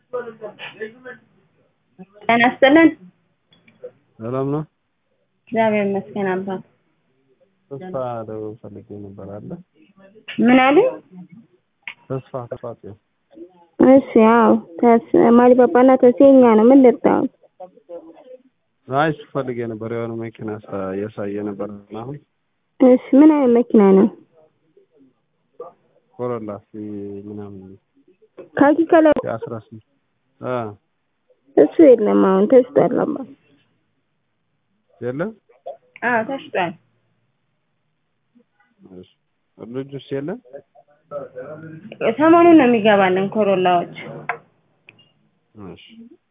ጤና ይስጥልን። ሰላም ነው። እግዚአብሔር ይመስገን አባት። ተስፋ ለው ፈልጌ ነበር አለ ምን አሉ? ተስፋ ተፋጽ እሺ አዎ ተስ ማሊባባና ተሴኛ ነው። ምን ልርዳው? አይ እሱ ፈልጌ ነበር የሆነ መኪና ሳ- እያሳየ ነበር እና አሁን እሺ ምን አይነት መኪና ነው? ኮሮላ ሲ ምናምን ካኪ ከለር የአስራ ስምንት አ እሱ የለም አሁን ተሽጧል አባት። የለም አዎ ተሽጧል። እሺ ልጁስ የለም ሰሞኑን ነው የሚገባልን ኮሮላዎች። እሺ